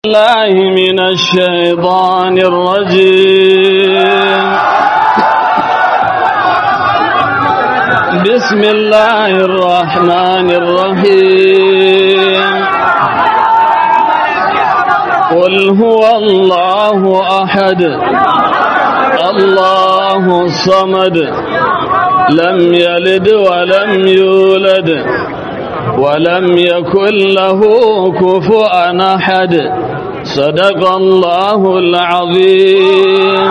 الله من الشيطان الرجيم بسم الله الرحمن الرحيم قل هو الله أحد الله الصمد لم يلد ولم يولد ولم يكن له كفؤا أحد صدق الله العظيم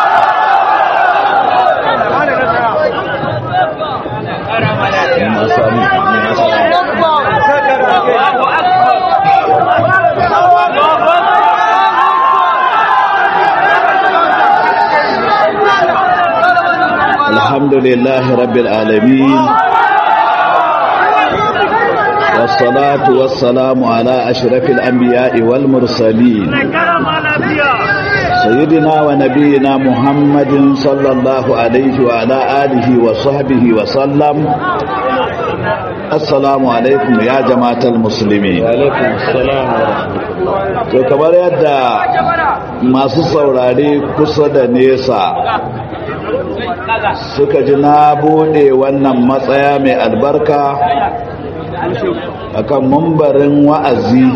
الحمد لله رب العالمين والصلاة والسلام على أشرف الأنبياء والمرسلين سيدنا ونبينا محمد صلى الله عليه وعلى آله وصحبه وسلم السلام عليكم يا جماعة المسلمين عليكم السلام to kamar yadda masu saurare kusa da nesa suka ji na bude wannan matsaya mai albarka akan mambarin wa'azi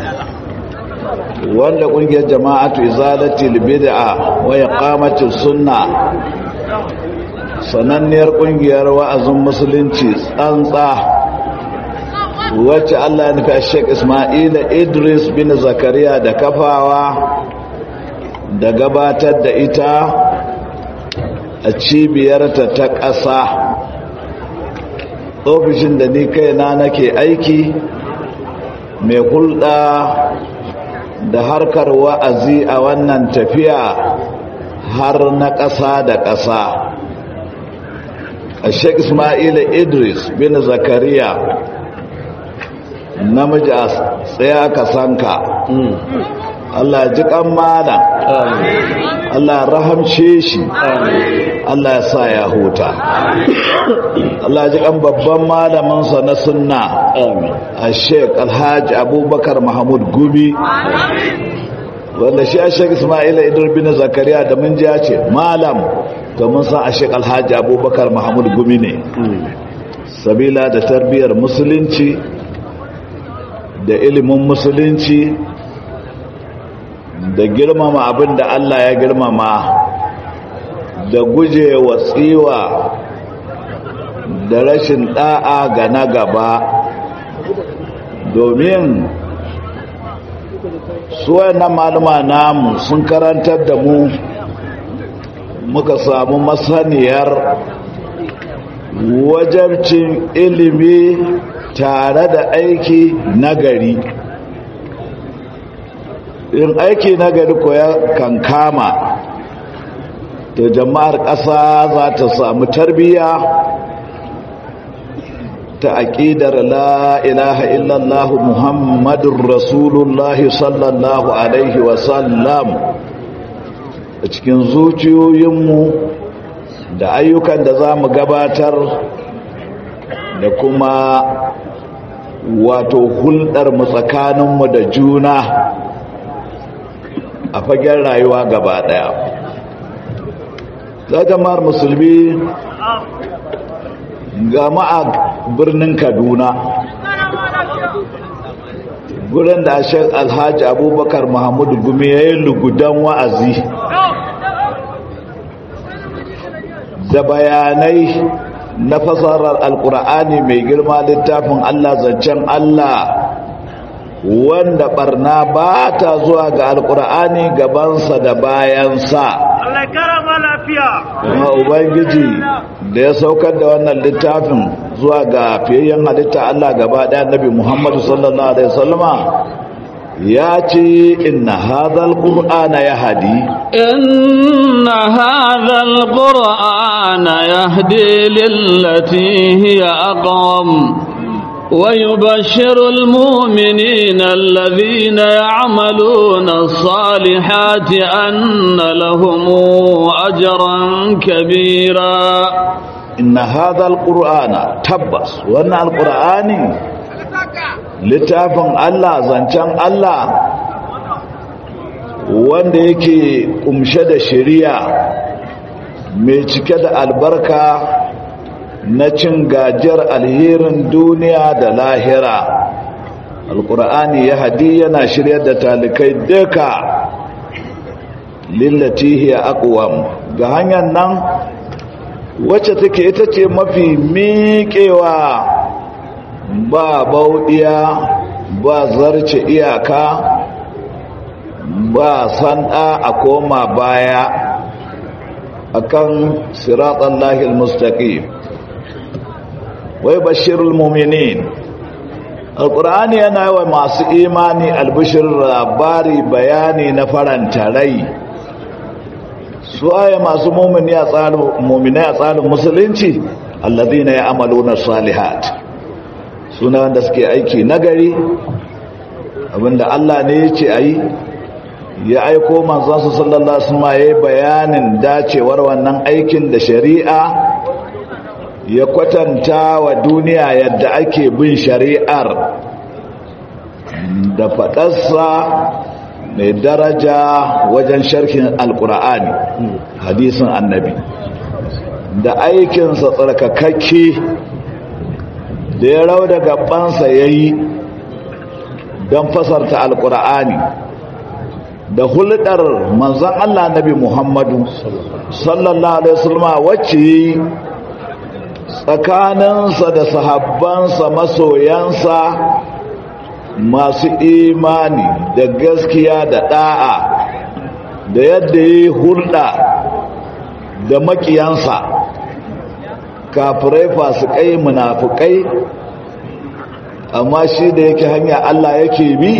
wanda kungiyar jama'atu izalatul bid'a wa iqamatus sunna sananniyar kungiyar wa'azin musulunci tsantsa wacce Allah ya nufi Sheikh Ismail Idris bin Zakariya da kafawa da gabatar da ita a cibiyarta ta ƙasa ofishin da ni kaina nake aiki mai hulɗa da harkar wa'azi a wannan tafiya har na ƙasa da ƙasa a sheik ismail idris bin zakariya namiji a tsaya ka sanka Allah ji kan malam Allah rahamce shi Allah ya sa ya huta Allah ji kan babban malaminsa na sunna a sheik alhaji abubakar mahmud gumi wanda shi a sheik ismaila idar bin zakariya da mun ja ce malam to mun san a sheik alhaji abubakar mahmud gumi ne sabila da tarbiyyar musulunci da ilimin musulunci da girmama abin da Allah ya girmama da guje wa tsiwa da rashin da'a ga na gaba domin suwayen malama namu sun karantar da mu muka samu masaniyar wajabcin ilimi tare da aiki nagari in aiki nagari ko ya kan kama to jama'ar ƙasa za ta samu tarbiyya ta aƙidar la ilaha illallah muhammadun rasulullahi sallallahu alaihi wasallam a cikin zuciyoyinmu da ayyukan da za mu gabatar da kuma wato hulɗarmu tsakaninmu da juna a fagen rayuwa gaba ɗaya za jama'ar musulmi gama a birnin kaduna gurin da ashek alhaji abubakar mahamudu gumi ya yi lugudan wa'azi da bayanai na fasarar alkur'ani mai girma littafin Allah zancen Allah wanda barna ba ta zuwa ga alkur'ani gabansa da bayansa Allah karama lafiya kuma ubangiji da ya saukar da wannan littafin zuwa ga fiyayyen halitta Allah gaba ɗaya nabi Muhammadu sallallahu alaihi wasallama ya ce inna hadhal qur'ana yahdi inna hadhal qur'ana yahdi lillati hiya aqwam ويبشر المؤمنين الذين يعملون الصالحات أن لهم أجرا كبيرا إن هذا القرآن تبس وأن القرآن littafin Allah zancen Allah wanda yake kumshe da shari'a mai cike da albarka na cin gajiyar alherin duniya da lahira alkur'ani ya hadi yana shiryar da talikai duka lillati hiya aqwam ga hanyar nan wacce take ita ce mafi miƙewa ba bauɗiya ba zarce iyaka ba sanda a koma baya akan siratan lahil mustaqim wai bashirul muminin alƙur'ani yana wa masu imani albishir labari bayani na faranta rai su aya masu mumini a tsarin muminai a tsarin musulunci alladhina ya'maluna salihat suna wanda suke aiki nagari abinda Allah ne ya ce ayi ya aiko manzon su sallallahu alaihi wasallam yayin bayanin dacewar wannan aikin da shari'a ya kwatanta wa duniya yadda ake bin shari'ar da faɗarsa mai daraja wajen sharhin alkur'ani hadisin annabi da aikinsa tsarkakakke da ya rau da gabansa ya yi don fasarta alkur'ani da hulɗar manzan Allah nabi Muhammadu sallallahu alaihi wasallam wacce yi tsakaninsa da sahabbansa masoyansa masu imani da gaskiya da da'a da yadda ya hulɗa da makiyansa kafirai fasikai munafukai amma shi da yake hanya Allah yake bi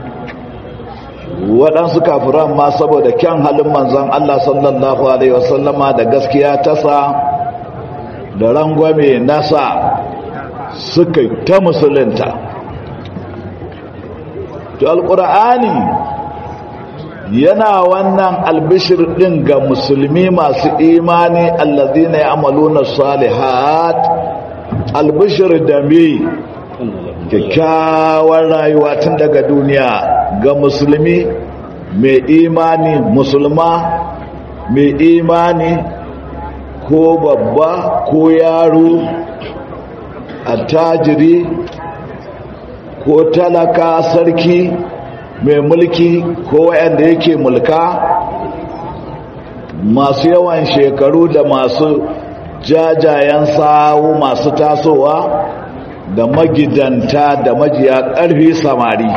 waɗansu kafiran ma saboda kyan halin manzan Allah sallallahu Alaihi wasallama da gaskiya tasa da rangwame nasa suka ta musulunta to alƙur'ani yana wannan albishir ɗin ga musulmi masu imani allazina ya'maluna salihat albishir da me kyakkyawar rayuwa tun daga duniya ga musulmi mai imani musulma mai imani ko babba ko yaro attajiri ko talaka sarki mai mulki ko wayanda yake mulka masu yawan shekaru da masu jajayen sawu masu tasowa da magidanta da majiya ƙarfi samari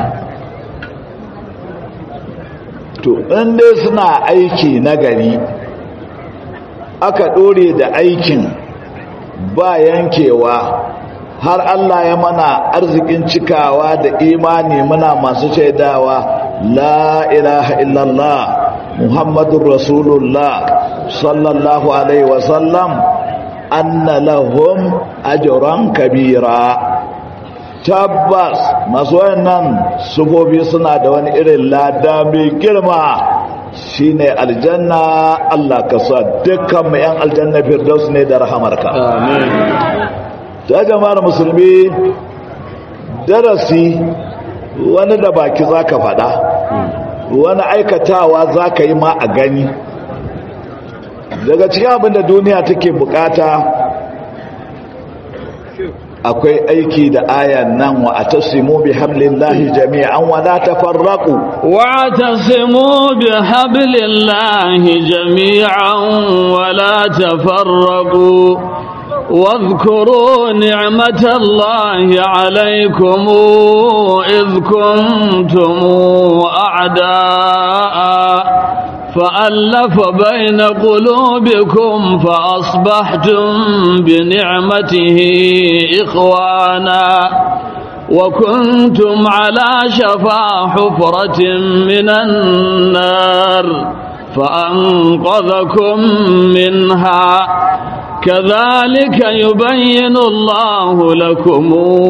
to inda suna aiki nagari aka ɗore da aikin ba yankewa har Allah ya mana arzikin cikawa da imani muna masu shaidawa la ilaha illallah muhammadun rasulullah sallallahu alaihi wasallam anna lahum ajran kabira tabbas masu wayannan sufofi suna da wani irin lada mai girma shine aljanna Allah ka sa dukkan mu yan aljanna firdaus ne da rahamarka amin ta jama'ar musulmi darasi wani da baki zaka fada wani aikatawa zaka yi ma a gani daga cikin abin da duniya take bukata akwai aiki da ayan nan wa atasimu bi hablillahi jami'an wa la tafarraqu wa atasimu bi hablillahi jami'an wa la tafarraqu واذكروا نعمة الله عليكم إذ كنتم أعداء فألف بين قلوبكم فأصبحتم بنعمته إخوانا وكنتم على شفا حفرة من النار فأنقذكم منها كذلك يبين الله لكم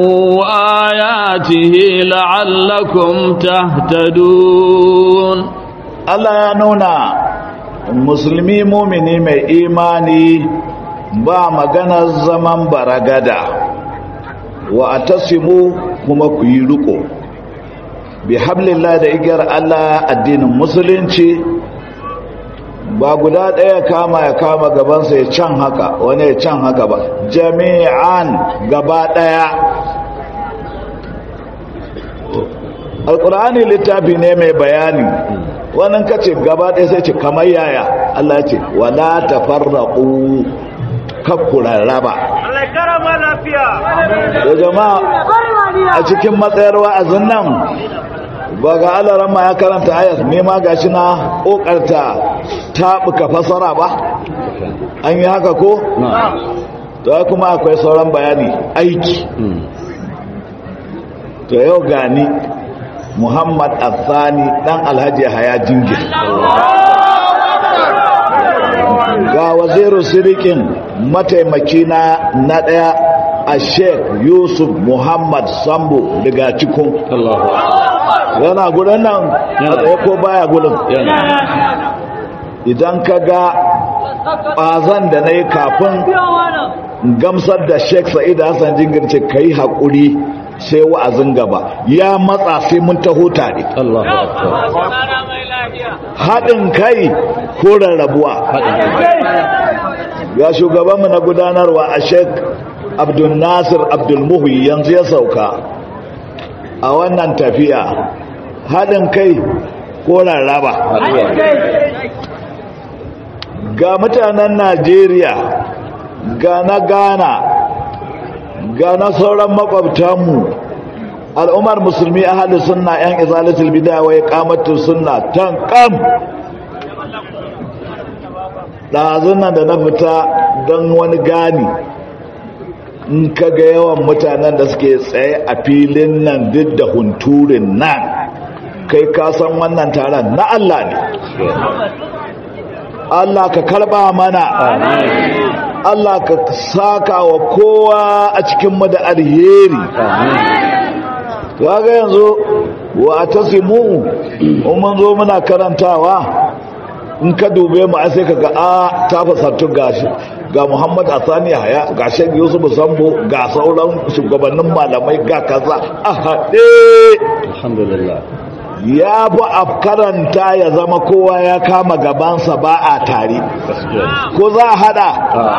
آياته لعلكم تهتدون Allah ya nuna musulmi mumini mai imani ba maganar zaman baragada wa atasimu kuma ku yi riko bi hablillah da igiyar Allah addinin musulunci ba guda ɗaya kama ya kama gabansa ya can haka wani ya can haka ba jami'an gaba ɗaya alkur'ani littafi ne mai bayani wannan kace gaba ɗaya sai ce kamar yaya Allah ya ce wala tafarraqu kakkura raba Allah ya karama lafiya da jama'a a cikin matsayar wa'azin nan ba ga alarama ya karanta ayat ne ma gashi na kokarta taɓuka fasara ba an yi haka ko? to kuma akwai sauran bayani aiki to yau gani muhammad athani dan alhaji haya jingir ga waziru sirikin mataimaki na na daya a sheikh yusuf muhammad sambo daga cikin yana gudun nan a tsaye ko baya gudun idan ka ga ɓazan da na yi kafin gamsar da sheikh sa'id hassan jingirce ka yi haƙuri sai wa'azin gaba ya matsa sai mun taho tare haɗin kai ko rarrabuwa ga shugabanmu na gudanarwa a sheik abdul nasir abdul muhi yanzu ya sauka a wannan tafiya haɗin kai ko rarraba ga mutanen najeriya ga na ghana ga na sauran makwabtanmu al'ummar musulmi a halin sunna yan izalatul bidaya wa iqamatus sunna tan kam ɗazun nan da na fita don wani gani in ka ga yawan mutanen da suke tsaye a filin nan duk da hunturin nan kai ka san wannan taron na Allah ne Allah ka karba mana Allah ka saka wa kowa a cikinmu da alheri ga yanzu wa tasimu mun zo muna karantawa in ka dube mu sai ka ga a ta fasattu gashi ga Muhammad Asani Haya ga Sheikh Yusuf Sambo ga sauran shugabannin malamai ga kaza a haɗe alhamdulillah ya fi a karanta ya zama kowa ya kama gabansa ba a tare ko za a hada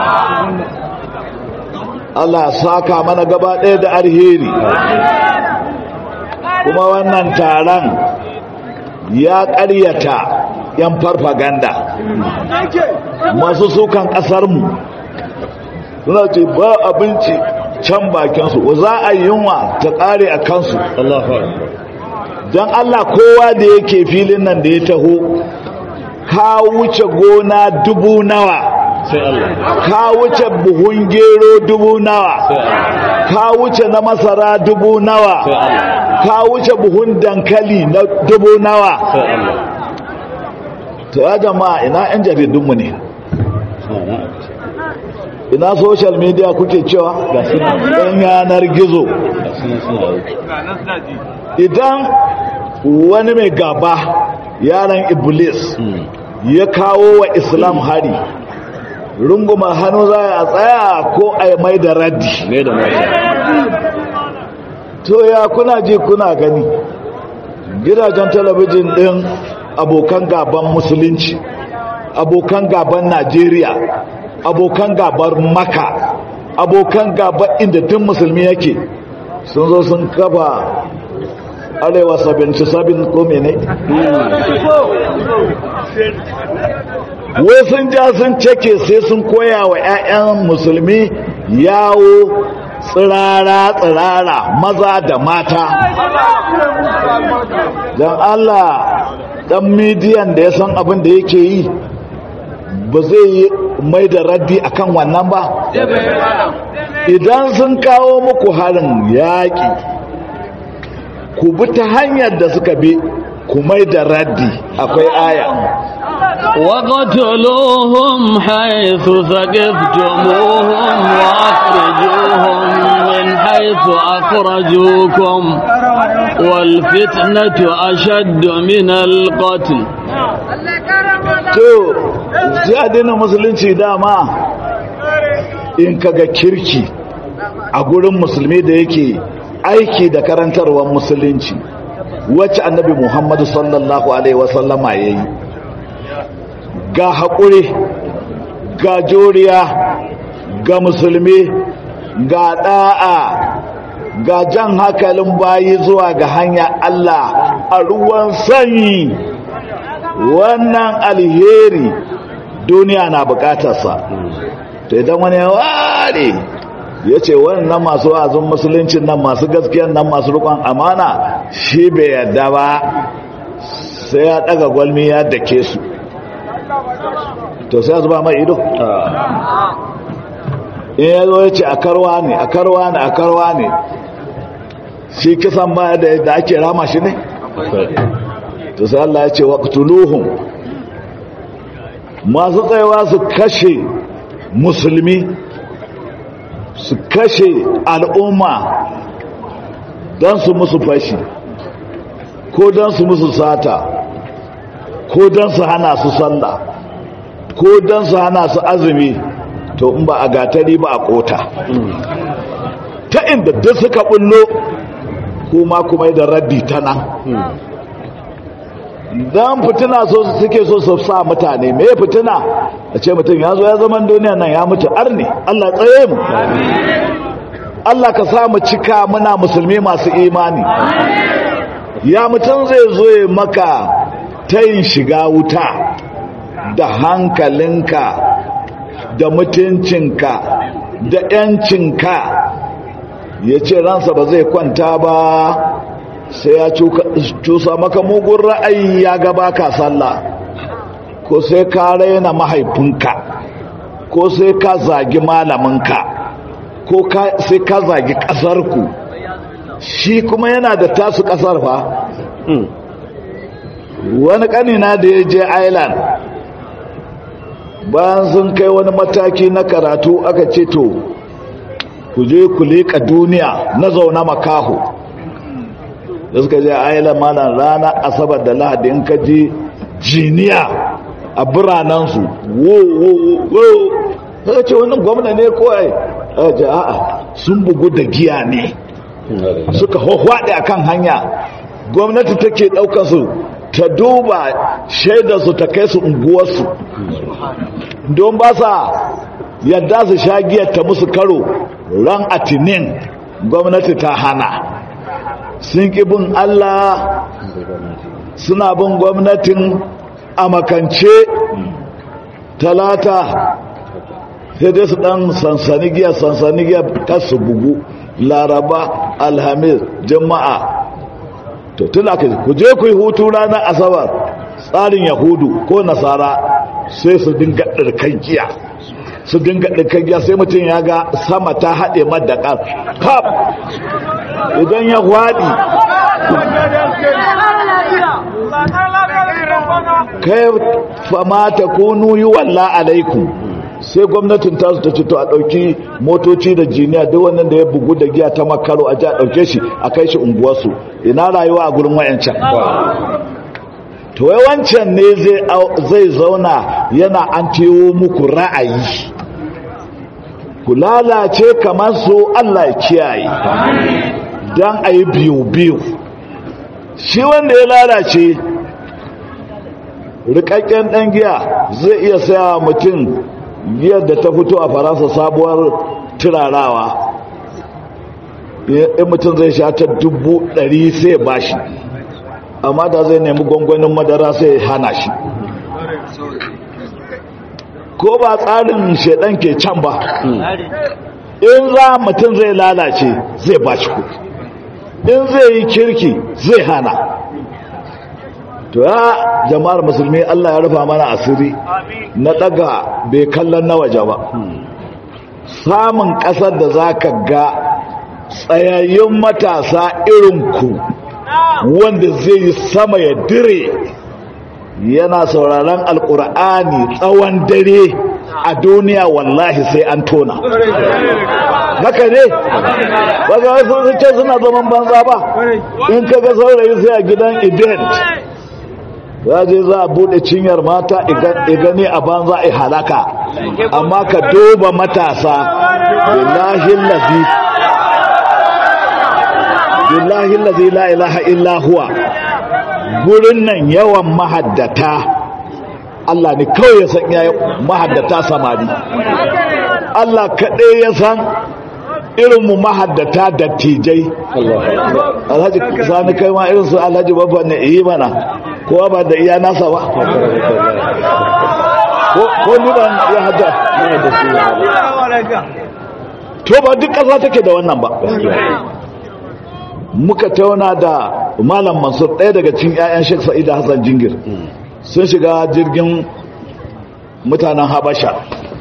Allah saka mana gaba ɗaya da alheri kuma wannan taron ya ƙaryata 'yan farfaganda masu sukan ƙasarmu suna ce ba abinci can bakinsu za a yi yunwa ta ƙare a kansu don Allah kowa da yake filin nan da ya taho ka wuce gona dubu nawa ka wuce buhun gero dubu nawa ka wuce na masara dubu nawa ka wuce buhun dankali na dubu nawa to ya jama'a ina 'yan jaridunmu ne ina social media kuke cewa ɗan yanar gizo idan wani mai gaba yaran iblis ya kawo wa islam hari runguma hannu za a tsaya ko a mai da raddi to ya kuna ji kuna gani gidajen talabijin ɗin abokan gaban musulunci abokan gaban najeriya abokan gaban maka abokan gaban inda tun musulmi yake sun zo sun kafa arewa 77 ko mene wai sun ja sun ceke sai sun koya wa 'ya'yan musulmi yawo tsirara-tsirara maza da mata don allah dan midiyan da ya san abin da yake yi ba zai yi mai da raddi akan wannan ba idan sun kawo muku harin yaƙi ku bi ta hanyar da suka bi ku mai da raddi akwai aya وقتلوهم حيث ثقفتموهم وأخرجوهم من حيث أخرجوكم والفتنة أشد من القتل to jadinin musulunci dama in kaga kirki a gurin musulmi da yake aiki da karantarwar musulunci wacce annabi muhammadu sallallahu alaihi wasallama ya yi ga haƙuri ga juriya ga musulmi ga ɗa'a ga jan hankalin bayi zuwa ga hanya Allah a ruwan sanyi wannan alheri duniya na bukatarsa to idan wani ya ware ya ce wannan masu wa'azin musuluncin nan masu gaskiyan nan masu rukun amana shi bai yadda ba sai ya daga gwalmi ya dake su to sai ya zuba mai ido in ya zo ya ce a karwa ne a karwa ne a karwa ne shi kisan baya da yadda ake rama shi ne to sai Allah ya ce waqtuluhum masu tsayawa su kashe musulmi su kashe al'umma don su musu fashi ko don su musu sata ko don su hana su sallah ko don su hana su azumi to in ba a gatari ba a kota ta inda duk suka bullo kuma kuma da raddi ta nan don fitina so suke so su sa mutane me fitina a ce mutum ya zo ya zaman duniya nan ya mutu arni Allah tsaye mu Allah ka sa mu cika muna musulmi masu imani ya mutum zai zo ya maka tayin shiga wuta da hankalinka da mutuncinka da yancinka ya ce ransa ba zai kwanta ba sai ya cusa maka mugun ra'ayi ya gaba ka sallah ko sai ka raina mahaifinka ko sai ka zagi malaminka ko sai ka zagi ƙasarku shi kuma yana da tasu ƙasar fa wani ƙanina da ya je island bayan sun kai wani mataki na karatu aka ce to ku je ku leƙa duniya na zauna makaho da suka je ayyala malam rana asabar da lahadi in ka je jiniya a biranensu wo wo wo suka ce wannan gwamna ne kawai a ce a'a sun bugu da giya ne suka hwahwaɗe a kan hanya gwamnati take ɗaukarsu ta duba shaidarsu ta kai su unguwarsu don ba sa yadda su sha giyar ta musu karo ran atinin gwamnati ta hana sun ƙi bin Allah suna bin gwamnatin a makance talata sai dai su ɗan sansani giya sansani giya kasu bugu laraba alhamis jama'a to tuna ka ku je ku yi hutu ranar asabar tsarin yahudu ko nasara sai su dinga ɗirkan giya su dinga ɗirkan giya sai mutum ya ga sama ta haɗe madakar kaf idan ya hwaɗi kai famata kunu yi walla alaikum sai gwamnatin tasu ta cito a ɗauki motoci da jiniya duk wannan da ya bugu da giya ta makaro a ji a ɗauke shi a kai shi unguwarsu ina rayuwa a gurin wayancan to wai wancan ne zai zauna yana an tewo muku ra'ayi ku lalace kamar su Allah ya kiyaye don a yi biyu-biyu shi wanda ya lalace rikakken ɗan giya zai iya saya mutum giyar da ta fito a faransa sabuwar turarawa in mutum zai sha ta dubu ɗari sai ba shi amma da zai nemi gwangwanin madara sai hana shi ko ba tsarin shaidan ke can ba in za mutum zai lalace zai ba shi kuɗi in zai yi kirki zai hana to ya jama'ar musulmi Allah ya rufa mana asiri na daga bai kallon na waje ba samun ƙasar da za ka ga tsayayyun matasa irinku wanda zai yi sama ya dire yana sauraron alkur'ani tsawon dare a duniya wallahi sai an tona haka ne ba ga wasu ce suna zaman banza ba in ka ga saurayi sai a gidan event za je za a bude cinyar mata igani a banza a halaka amma ka duba matasa billahi lafi billahi allazi la ilaha illa huwa gurin nan yawan mahaddata Allah ne kawai ya san yayin mahaddata samari Allah kaɗai ya san irin mu mahaddata dattijai alhaji sani kai ma irin su alhaji babban ne yi mana kowa ba da iya nasa ba ko ni ban ya hada to ba duk ƙasa take da wannan ba muka tauna da malam mansur ɗaya daga cikin 'ya'yan shek sa'ida hassan jingir sun shiga jirgin mutanen habasha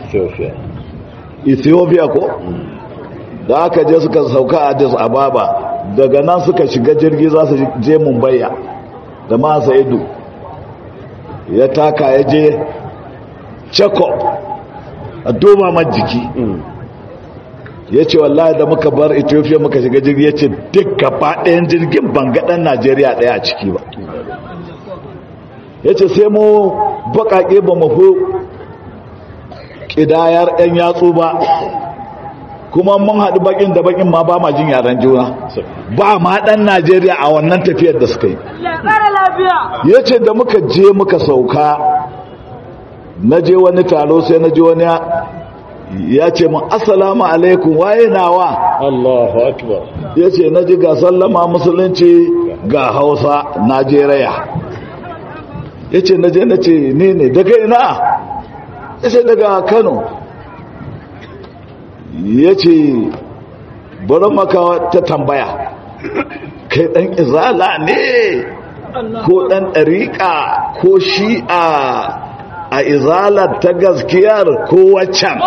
ethiopia ko da aka je suka sauka a addis ababa daga nan suka shiga jirgi za su je mumbaya da masa ido ya taka ya je check-up a doma majiki ya ce wallahi da muka bar ethiopia muka shiga jirgi ya ce duk gaba ɗayan jirgin bangaɗen najeriya ɗaya a ciki ba ya ce sai mu baƙaƙe ba mafi ƙidayar 'yan yatsu ba kuma mun haɗu baƙin da baƙin ma ba ma jin yaren juna ba ma ɗan najeriya a wannan tafiyar da suka yi ya ce da muka je muka sauka na je wani taro sai na je wani ya ce mun assalamu alaikum waye nawa Allahu akbar ya ce na ji ga sallama musulunci ga hausa najeriya ya ce na je na ce ne ne daga ina ya ce daga kano ya ce bari maka ta tambaya kai ɗan izala ne ko ɗan ɗariƙa ko shi'a a izalar ta gaskiyar ko waccan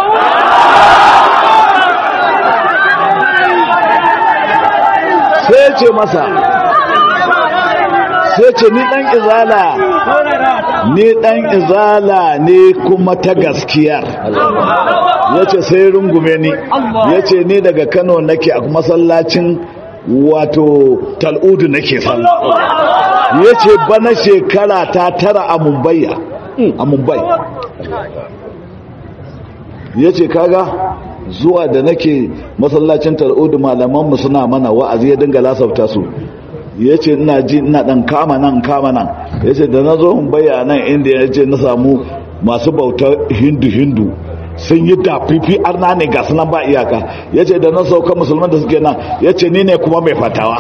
sai ce masa sai ce ni ɗan izala ni ɗan izala ne kuma ta gaskiyar ya ce sai rungume ni ya ce ni daga kano nake a masallacin wato tal'udu nake sallah ya ce bana shekara ta tara a mumbai a mumbai ya ce kaga zuwa da nake masallacin tal'udu malamanmu suna mana wa'azi ya dinga lasafta su ya ce ina ji ina dan kama nan kama nan ya ce da na zo mumbai a nan inda ya ce na samu masu bautar hindu-hindu sun yi dafifi arna ne ga sunan ba iyaka ya ce da na sauka musulman da suke nan ya ce ni ne kuma mai fatawa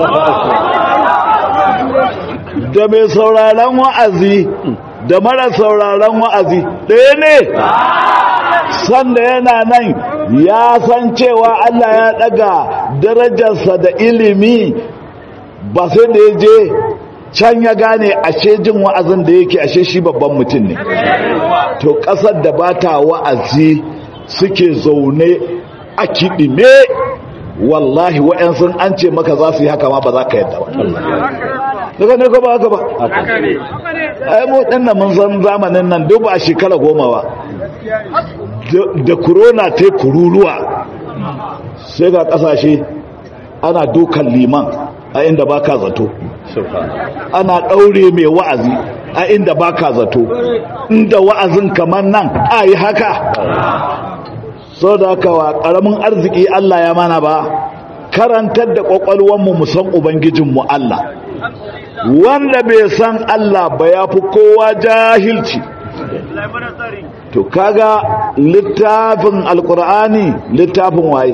da mai sauraron wa'azi da mara sauraron wa'azi ɗaya ne sanda yana nan ya san cewa Allah ya ɗaga darajarsa da ilimi ba sai da ya je can ya gane ashe jin wa'azin da yake ashe shi babban mutum ne to ƙasar da ba ta wa'azi suke zaune a kiɗime wallahi wa'yansu an ce maka za su yi haka ma ba za ka yadda ba daga ne ko ba haka ba ai mu ɗan mun san zamanin nan duk ba a shekara goma ba da corona ta kururuwa sai ga ƙasashe ana dukan liman a inda ba ka zato ana ɗaure mai wa'azi a inda ba ka zato inda wa'azin kamar nan a yi haka sau da haka wa ƙaramin arziki Allah ya mana ba karantar da ƙwaƙwalwanmu mu san Ubangijinmu Allah wanda bai san Allah ba ya fi kowa jahilci to kaga littafin alkur'ani littafin waye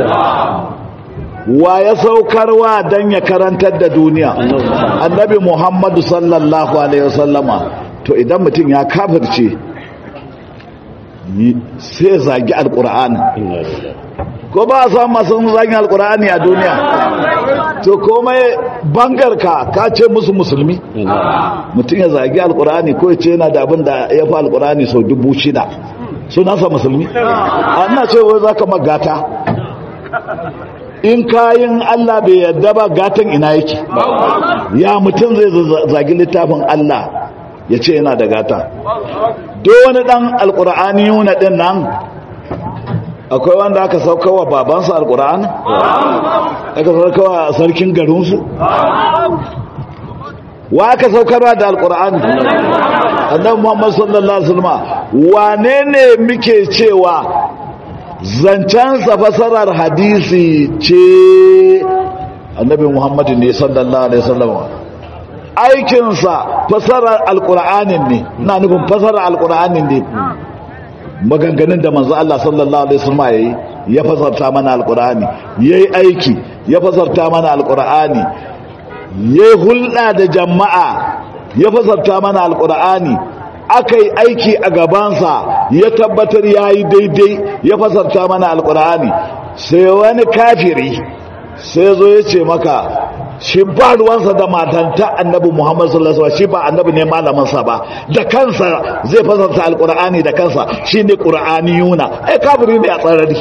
wa ya saukarwa don ya karantar da duniya annabi muhammadu sallallahu alaihi wasallama to idan mutum ya kafirce sai zagi alkur'ani ko ba a samu masu zagin alkur'ani a duniya to komai bangarka ka ce musu musulmi mutum ya zagi alkur'ani ko ya ce yana da abin da ya fi alkur'ani sau dubu shida sunansa musulmi ana ce wai za ka magata in kayin Allah bai yadda ba gatan ina yake ya mutum zai zagi littafin Allah ya ce yana da gata do wani dan alkur'ani yuna din nan akwai wanda aka saukawa babansa alkur'ani aka saukawa sarkin garinsu wa aka saukarwa da alkur'ani annabi muhammad sallallahu alaihi wasallam wane ne muke cewa zancensa fasarar hadisi ce annabi muhammadu ne sallallahu alaihi wasallam aikinsa fasarar alkur'anin ne na nufin fasarar alkur'anin ne maganganun da manzo Allah sallallahu alaihi wasallam yayi ya fasarta mana alkur'ani yayi aiki ya fasarta mana alkur'ani yayi hulɗa da jama'a ya fasarta mana alkur'ani akai aiki a gabansa ya tabbatar yayi daidai ya fasarta mana alkur'ani sai wani kafiri sai zo ya ce maka shi ba ruwansa da matanta annabi muhammad sallallahu alaihi shi ba annabi ne malaminsa ba da kansa zai fasarta alkur'ani da kansa shi ne ƙur'aniyuna ai kafiri ne a tsarari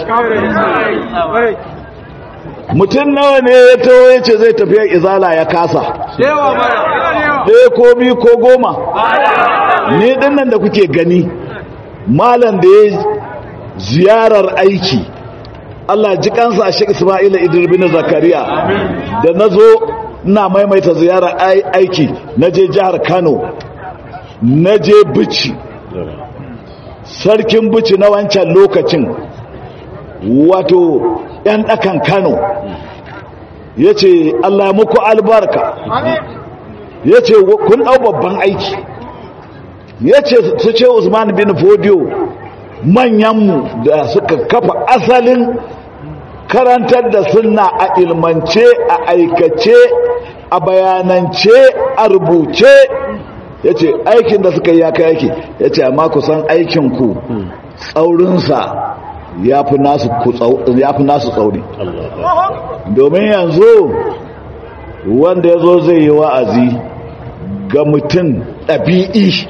mutum nawa ne ya taho ya ce zai tafiya izala ya kasa ɗaya ko biyu ko goma ne dinnan da kuke gani malam da ya ziyarar aiki Allah ji kansa a Sheikh Isma'il Idris bin Zakariya da nazo ina maimaita ziyara aiki naje jihar Kano naje Bichi sarkin Bichi na wancan lokacin wato yan dakan Kano yace Allah muku albarka yace kun dau babban aiki yace su ce Usman bin Fodio manyanmu da suka kafa asalin karantar da sunna a ilmance a aikace a bayanance a rubuce ya ce aikin da suka yi ya kai yake ya ce amma kusan aikinku tsaurinsa ya fi nasu tsauri domin yanzu wanda ya zo zai yi wa'azi ga mutum ɗabi'i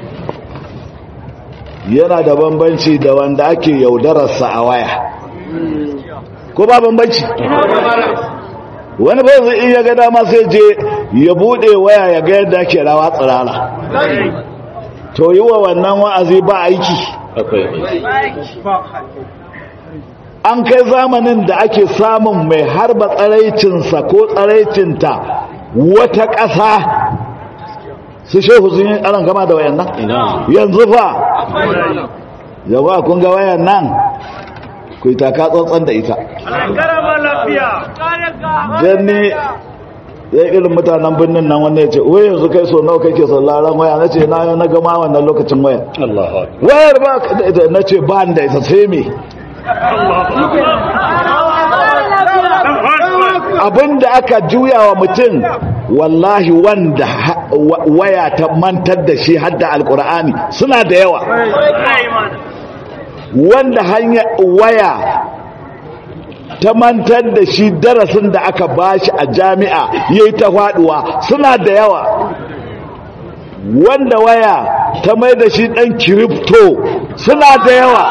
yana da bambanci da wanda ake yaudararsa a waya ko ba bambanci wani ba zai iya ga dama sai je ya bude waya ya ga yadda ake rawa tsirara to yi wa wannan wa'azi ba aiki an kai zamanin da ake samun mai harba tsaraicinsa ko tsaraicinta wata ƙasa su shehu sun yi aron gama da wayan nan yanzu fa yawa kun ga wayan nan ku yi taka tsantsan da ita don ne ya irin mutanen birnin nan wanda ya ce wai yanzu kai so nawa kake sauraron waya na ce na na gama wannan lokacin waya wayar ba na ce ba da ita sai me abinda aka juya wa mutum wallahi wanda waya ta mantar da shi hadda alkur'ani suna da yawa wanda hanya waya ta mantar da shi darasin da aka bashi a jami'a yayi ta faduwa suna da yawa wanda waya ta mai da shi dan kiripto suna da yawa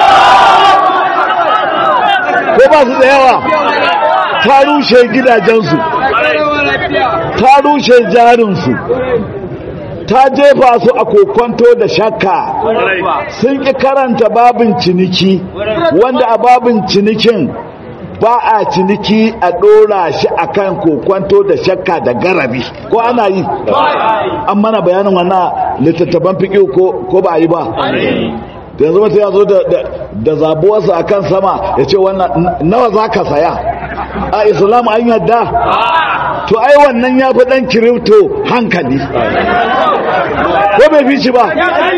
ko ba su da yawa ta rushe gidajensu ta rushe jarinsu ta jefa su a kokonto da shakka sun ƙi karanta babin ciniki wanda a babin cinikin ba a ciniki a ɗora shi a kan kokonto da shakka da garabi ko ana yi an mana bayanin wannan littattafan fiƙi ko ba a yi ba da yanzu mutum ya zo da zabuwarsa a kan sama ya ce wannan nawa za ka saya a islam an yadda to ai wannan ya fi ɗan kirifto hankali ko bai fi shi ba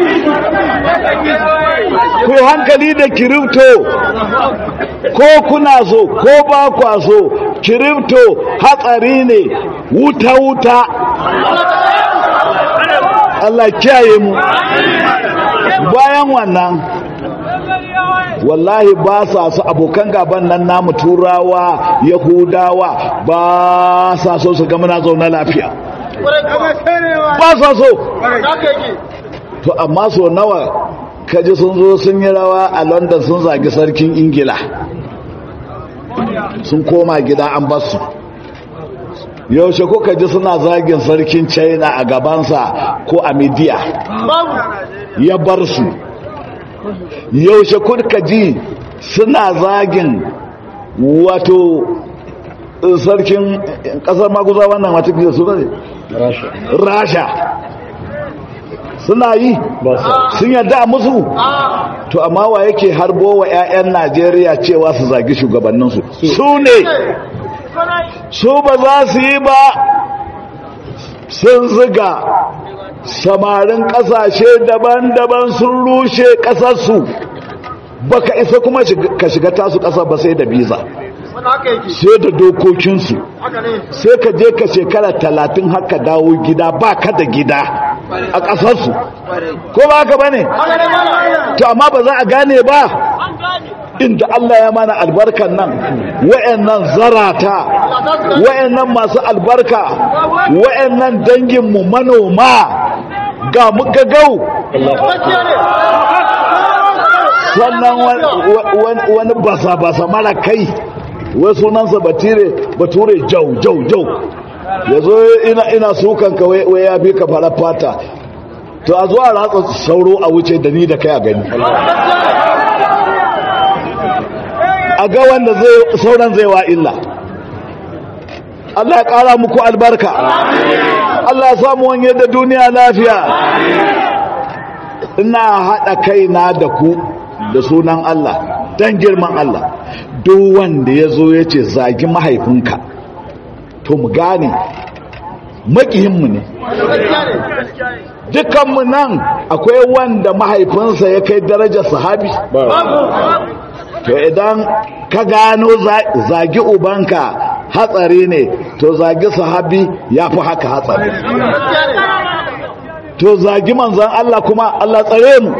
ku hankali da kirifto ko kuna so ko ba kwa so kirifto hatsari ne wuta-wuta Allah kiyaye mu bayan wannan wallahi ba sa su abokan gaban nan namu turawa yahudawa ba sa so su ga muna zaune lafiya ba sa so to amma so nawa kaji sun zo sun yi rawa a london sun zagi sarkin ingila sun koma gida an basu yaushe kuka ji suna zagin sarkin china a gabansa ko a midiya ya bar su yaushe kuka ji suna zagin wato sarkin kasar maguza wannan wata fiye su ne rasha suna yi sun yadda musu to amma wa yake harbo wa 'ya'yan najeriya cewa su zagi shugabanninsu su ne su ba za su yi ba sun ziga samarin ƙasashe daban-daban sun rushe ƙasarsu baka isa kuma ka shiga tasu ƙasa ba sai da biza sai da dokokinsu sai ka je ka shekara talatin haka dawo gida ba ka da gida a ƙasarsu ko ba haka ba ne to amma ba za a gane ba inda Allah ya mana albarkan nan wa'annan zarata wa'annan masu albarka wa'annan danginmu manoma ga muka gau sannan wani basa-basa mara kai wai sunansa bature jau jau jau ya zo ina sukan ka wai ya fi ka fara fata to a zuwa ratsa sauro a wuce da ni da kai a gani a ga wanda sauran zai wa illa Allah ya ƙara muku albarka Allah ya samu wanye da duniya lafiya ina haɗa kaina da ku da sunan Allah don girman Allah duk wanda ya zo ya ce zagi mahaifinka to mu gane maƙihinmu ne dukanmu nan akwai wanda mahaifinsa ya kai darajar sahabi to idan ka gano zagi ubanka hatsari ne to zagi sahabi ya fi haka hatsari to zagi manzan Allah kuma Allah tsare mu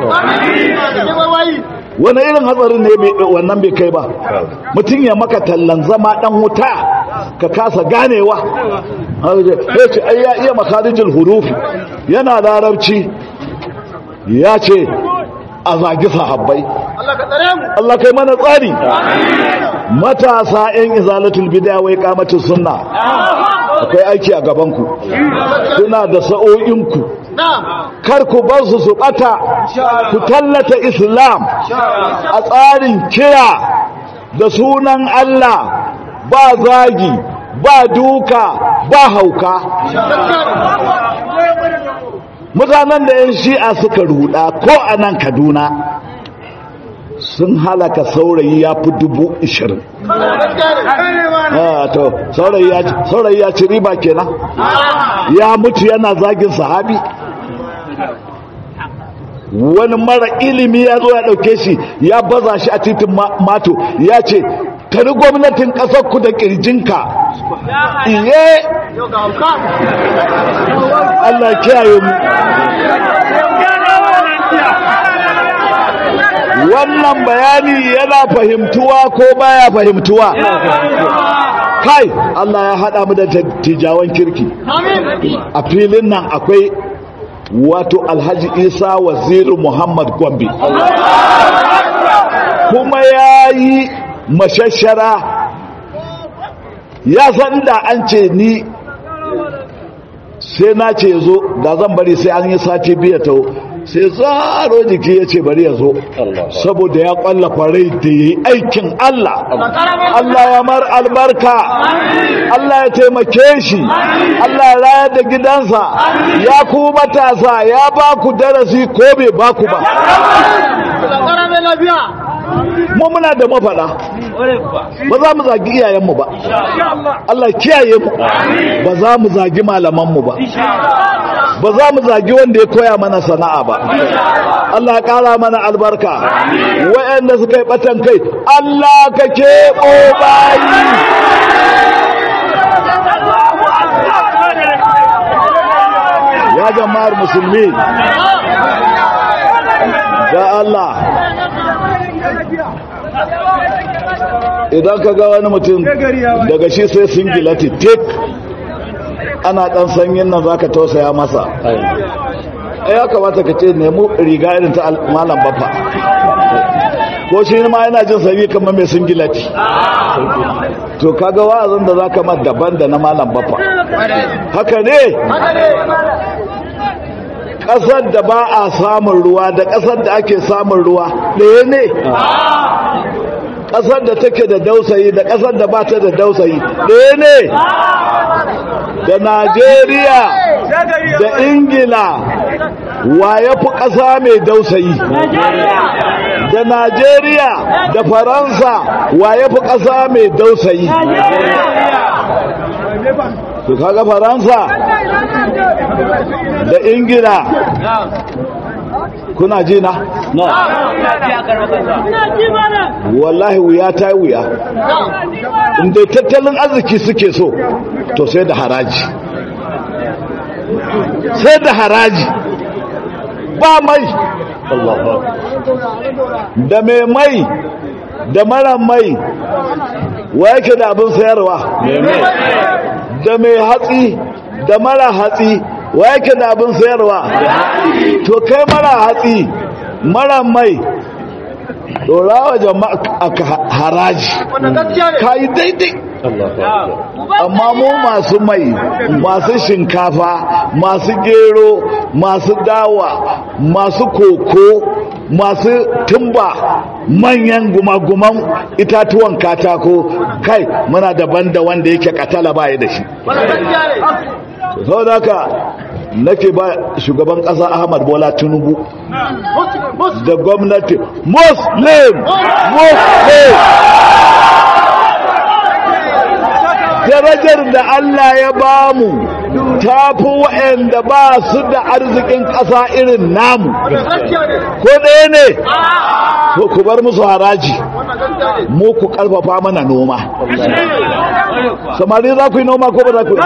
wani irin hatsarin ne wannan bai kai ba mutum ya maka tallan zama dan wuta ka kasa ganewa ya ce ai ya iya makarijin hurufi yana larabci ya ce a zagi sahabbai Allah kai mana tsari matasa 'yan izalatul bid'a wai kamatin sunna akwai aiki a gabanku kuna da sa'o'inku kar ku bar su su bata ku tallata islam a tsarin kira da sunan Allah ba zagi ba duka ba hauka mutanen da 'yan shi'a suka ruda ko a nan kaduna sun halaka saurayi ya fi dubu ishirin to saurayi ya ci riba kenan ya mutu yana zagin sahabi wani mara ilimi ya zo ya dauke shi ya baza shi a titin mato ya ce tari gwamnatin ku da kirjinka iye Allah kiyaye mu wannan bayani yana fahimtuwa ko baya fahimtuwa kai Allah ya hada mu da tijawan kirki a filin nan akwai wato alhaji isa waziru muhammad gombe kuma ya yi mashashara ya san da an ce ni sai na ce zo da zan bari sai an yi sati biya ta sai zaro jiki ya ce bari ya zo saboda ya kwalla kwarai da ya yi aikin Allah Allah ya mar albarka Allah ya taimake shi Allah ya rayar da gidansa ya ku matasa ya ba ku darasi ko bai ba ku ba mu muna da mafaɗa ba za mu zagi iyayenmu ba Allah kiyaye mu ba za mu zagi malamanmu ba ba za mu zagi wanda ya koya mana sana'a ba Allah ƙara mana albarka wayanda suka yi batan kai Allah ka keɓo bayi ya jama'ar musulmi da Allah idan ka ga wani mutum daga shi sai singilati tek ana dan sanyin nan zaka tausaya masa ya kamata ka ce nemi riga irin ta malam bafa ko shi ma yana jin sanyi kamar mai singilati to kaga wa'azin da zaka ma daban da na malam bafa haka ne ƙasar da ba a samun ruwa da ƙasar da ake samun ruwa ɗaya ne ƙasar da take da dausayi da ƙasar da ba ta da dausayi ɗaya ne da najeriya da ingila wa ya fi ƙasa mai dausayi da najeriya da faransa wa ya fi ƙasa mai dausayi to kaga faransa da ingila kuna ji na wallahi wuya ta yi wuya inda tattalin arziki suke so to sai da haraji sai da haraji ba mai da mai mai da mara mai wa yake da abin sayarwa da mai hatsi da mara hatsi wa yake da abin sayarwa to kai mara hatsi mara mai dorawa jama'a haraji ka yi daidai amma mu masu mai masu shinkafa masu gero masu dawa masu koko masu tumba manyan gumaguman itatuwan katako kai muna daban da wanda yake katala baya da shi sau da haka nake ba shugaban ƙasa ahmad bola tinubu da gwamnati muslim muslim darajar da Allah ya ba mu ta fi waɗanda ba su da arzikin ƙasa irin namu ko ɗaya ne to ku bar musu haraji mu ku ƙarfafa mana noma samari za ku yi noma ko ba za ku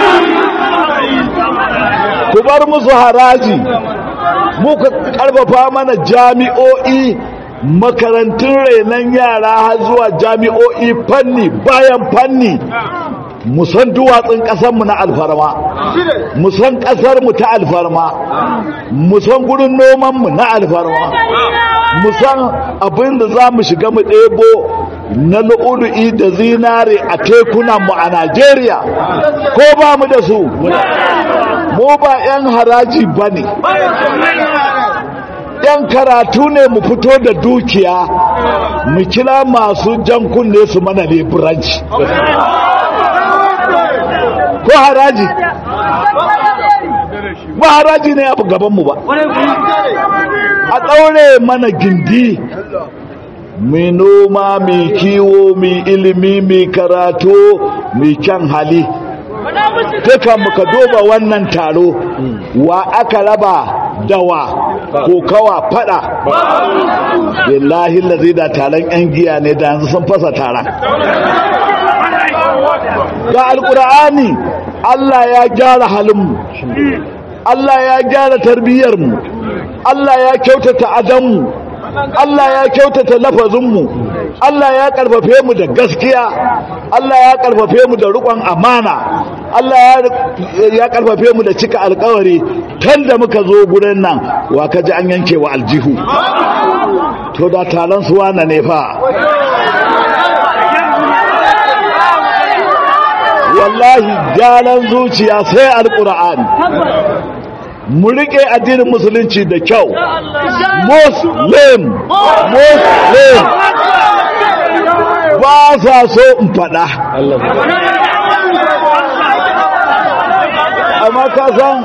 ku bar musu haraji mu ku ƙarfafa mana jami'o'i makarantun renon yara har zuwa jami'o'i fanni bayan fanni musan duwatsun ƙasarmu na alfarma musan ƙasarmu ta alfarma musan gurin nomanmu na alfarma musan abin da za mu shiga mu ɗebo na lu'ulu'i da zinare a tekunanmu a najeriya ko ba mu da su mu ba 'yan haraji ba ne yan karatu ne mu fito da dukiya mu kira masu jan kunne su mana leburanci ko haraji ba haraji ne a gabanmu ba a ɗaure mana gindi mai noma mai kiwo mai ilimi mai karatu mai kyan hali duka muka duba wannan taro wa aka raba dawa kokawa fada billahi lazi da taron yan giya ne da yanzu sun fasa taron ga alkur'ani Allah ya gyara halinmu Allah ya gyara tarbiyyarmu Allah ya kyautata adanmu Allah ya kyautata lafazinmu Allah ya karfafe mu da gaskiya Allah ya karfafe mu da rukon amana Allah ya karfafe mu da cika alkawari tun da muka zo gurin nan wa kaji an yanke wa aljihu to da taron su wana ne fa wallahi gyaran zuciya sai alkur'ani mu rike addinin musulunci da kyau muslim muslim ba sa so in fada amma ka san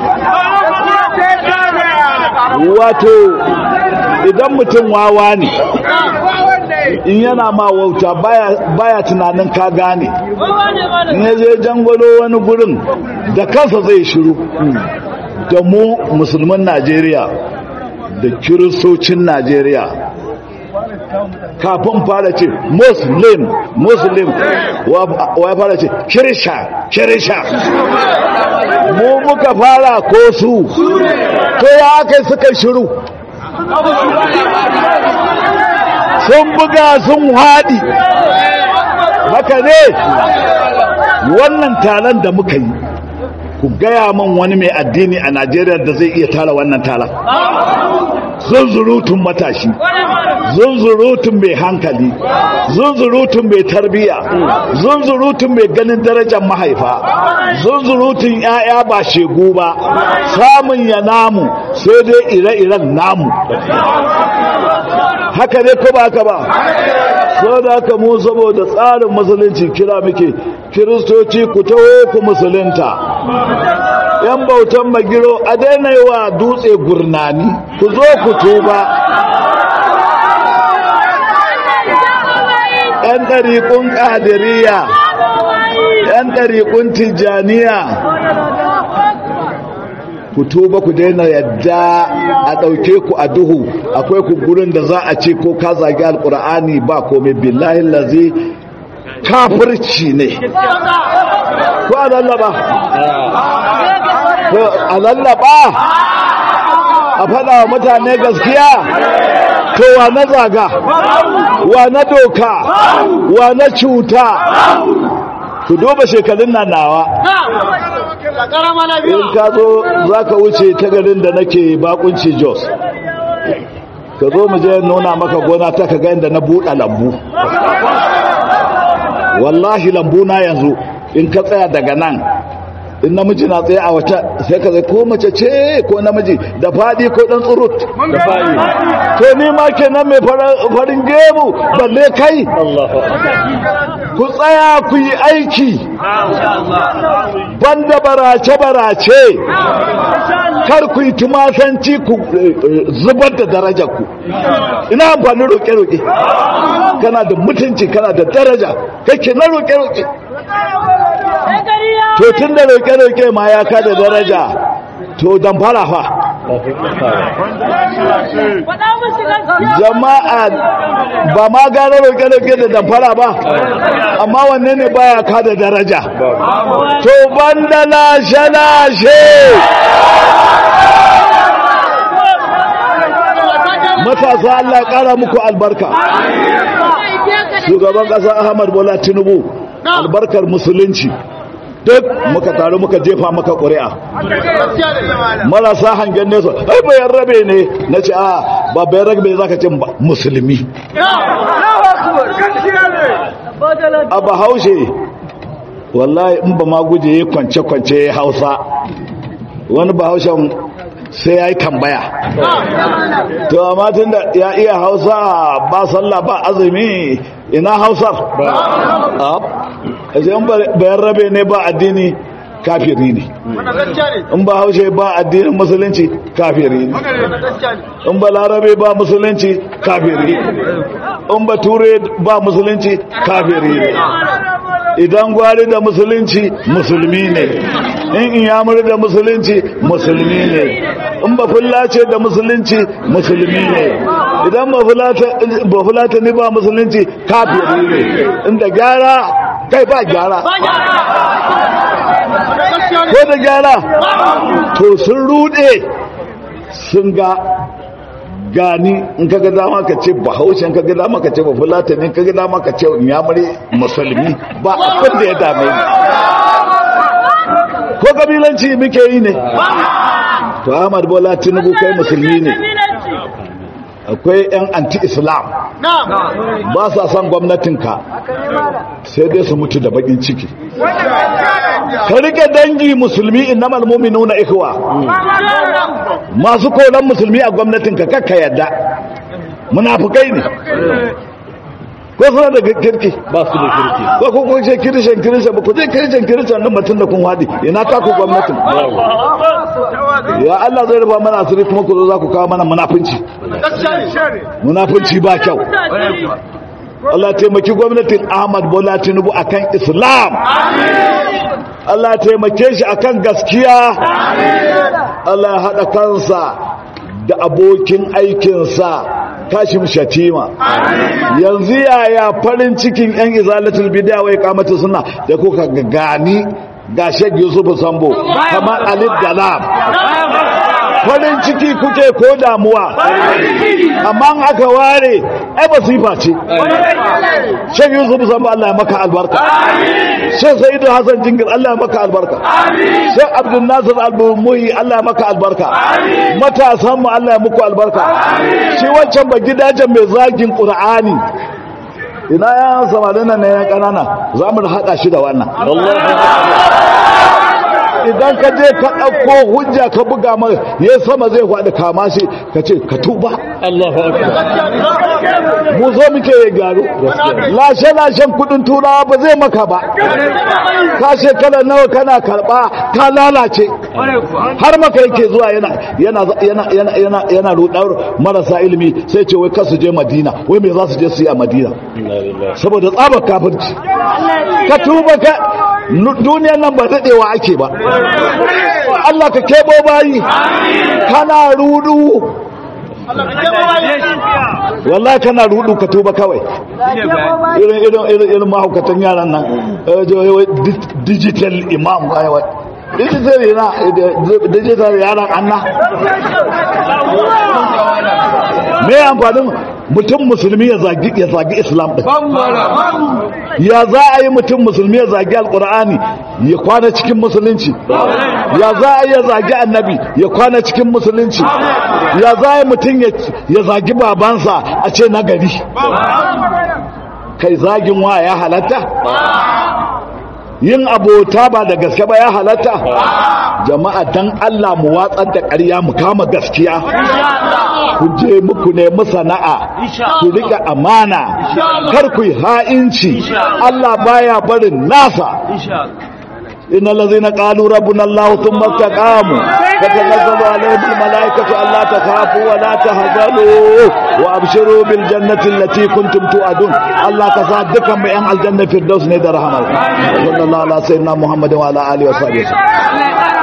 wato idan mutum wawa ne in yana ma wauta baya tunanin ka gane in ya je jangwalo wani gurin da kansa zai shiru da mu musulman najeriya da kiristocin najeriya kafin fara ce muslim muslim wa fara ce kirisha kirisha mu muka fara ko su to ya aka suka shiru sun buga sun haɗi haka ne wannan taron da muka yi ku gaya man wani mai addini a najeriya da zai iya tara wannan taron zunzurutun matashi zunzurutun mai hankali zunzurutun mai tarbiya zunzurutun mai ganin darajar mahaifa zunzurutun 'ya'ya ba shegu ba samun ya namu sai dai ire-iren namu haka ne ko ba haka ba so da haka mu saboda tsarin musulunci kira muke kiristoci ku taho ku musulunta yan bautan magiro a daina yi wa dutse gurnani ku zo ku tuba yan ɗariƙun ƙadiriya 'yan ɗariƙun tijjaniya ku tuba ku daina yadda a ɗauke ku a duhu akwai ku gurin da za a ce ko ka zagi alƙur'ani ba komai billahi lazi kafirci ne ko a lallaba ko a lallaba a faɗa wa mutane gaskiya to wa na zaga wa na doka wa na cuta ku duba shekarun nan nawa in ka zo za ka wuce ta garin da nake bakunci jos ka zo mu je nuna maka gona ta ka ga inda na buɗe lambu wallahi lambu na yanzu in ka tsaya daga nan in namiji na tsaye a wata sai ka zai ko mace ce ko namiji da fadi ko dan tsurut da fadi to ni ma kenan mai farin gemu balle kai ku tsaya ku yi aiki banda barace barace kar ku yi tumasanci ku zubar da darajar ku ina amfani roƙe roƙe kana da mutunci kana da daraja kake na roƙe roƙe to tun da roƙe-roƙe ma ya kada daraja to damfara fa jama'a ba ma gane roƙe-roƙe da damfara ba amma wanne ne baya kada daraja to banda lashe-lashe matasa Allah ƙara muku albarka shugaban ƙasa Ahmad Bola Tinubu albarkar musulunci duk muka taru muka jefa maka ƙuri'a marasa hangen nesa ai bayan rabe ne na ce a ba bayan rabe za ka ce musulmi a bahaushe wallahi in ba ma guje ya kwance-kwance ya hausa wani bahaushen sai ya yi tambaya to amma tun da ya iya hausa ba sallah ba azumi ina hausar a in bayan rabe ne ba addini kafiri ne in ba haushe ba addinin musulunci kafiri ne in ba larabe ba musulunci kafiri ne in ba ture ba musulunci kafiri ne idan gwari da musulunci musulmi ne in iyamuri da musulunci musulmi ne in ba fulace da musulunci musulmi ne idan ba fulata ne ba musulunci kafiri ne inda gyara kai ba gyara ko da gyara to sun rude sun ga gani in ka ga dama ka ce bahaushe in ka ga dama ka ce ba fulata ne ka ga dama ka ce yamuri musulmi ba abin da ya dame ni ko kabilanci muke yi ne to ahmad bola tinubu kai musulmi ne akwai 'yan anti-islam ba sa son gwamnatinka sai dai su mutu da bakin ciki ka rike dangi musulmi innamal mu'minuna ikhwa masu koran musulmi a gwamnatinka kakka yadda munafukai ne ko suna da kirki ba su da kirki ko ko ko ce kirishan kirishan ba ku je kirishan kirishan nan mutum da kun wadi ina ta ku gwamnatin ya Allah zai rufa mana asiri kuma ku zo za ku kawo mana munafunci munafunci ba kyau Allah taimaki gwamnatin Ahmad Bola Tinubu akan Islam Allah taimake shi akan gaskiya Allah ya haɗa kansa da abokin aikinsa kashim shatima yanzu yaya farin cikin yan izalatul bid'a wai kamata suna da kuka gani ga Sheikh Yusuf Sambo kamar Alif Dalam farin ciki kuke ko damuwa amma aka ware ai basifa ce Sheikh Yusuf Sambo Allah ya maka albarka Sheikh Sa'idu Hassan Jingir Allah ya maka albarka Sheikh Abdul Nasir Al-Muhi Allah ya maka albarka matasan mu Allah ya muku albarka shi wancan ba gidajen mai zagin Qur'ani ina ya samarin nan ne ya kanana za mu haɗa shi da wannan idan ka je ka ɗauko hujja ka buga mai ya sama zai faɗi kama shi ka ce ka tuba Allahu akbar mu zo muke ya gyaru lashe-lashen kudin turawa ba zai maka ba ka shekara nawa kana karɓa ka lalace har maka yake zuwa yana yana yana yana yana yana rudar marasa ilimi sai ce wai kasu je madina wai me za su je su yi a madina saboda tsabar kafirci ka tuba ka duniyar nan ba daɗewa ake ba Allah ka kebo bayi kana rudu wallahi kana rudu ka tuba kawai irin irin irin irin mahaukatan yaran nan digital imam kawai digital yana digital yaran anna me amfanin mutum musulmi ya zagi ya zagi islam din ya za a yi mutum musulmi ya zagi alkur'ani ya kwana cikin musulunci ya za a yi ya zagi annabi ya kwana cikin musulunci ya za a yi mutum ya zagi babansa a ce na gari kai zagin wa ya halatta yin abota ba da gaske ba ya halatta jama'a dan Allah mu watsar da ƙarya mu kama gaskiya ku je muku nemi sana'a ku rike amana kar ku yi ha'inci Allah baya barin nasa إن الذين قالوا ربنا الله ثم استقاموا فتنزل عليهم الملائكة ألا تخافوا ولا تهزلوا وأبشروا بالجنة التي كنتم توعدون الله تصدقا بأن الجنة في الدوس ندر رحمه صلى الله على سيدنا محمد وعلى آله وصحبه وسلم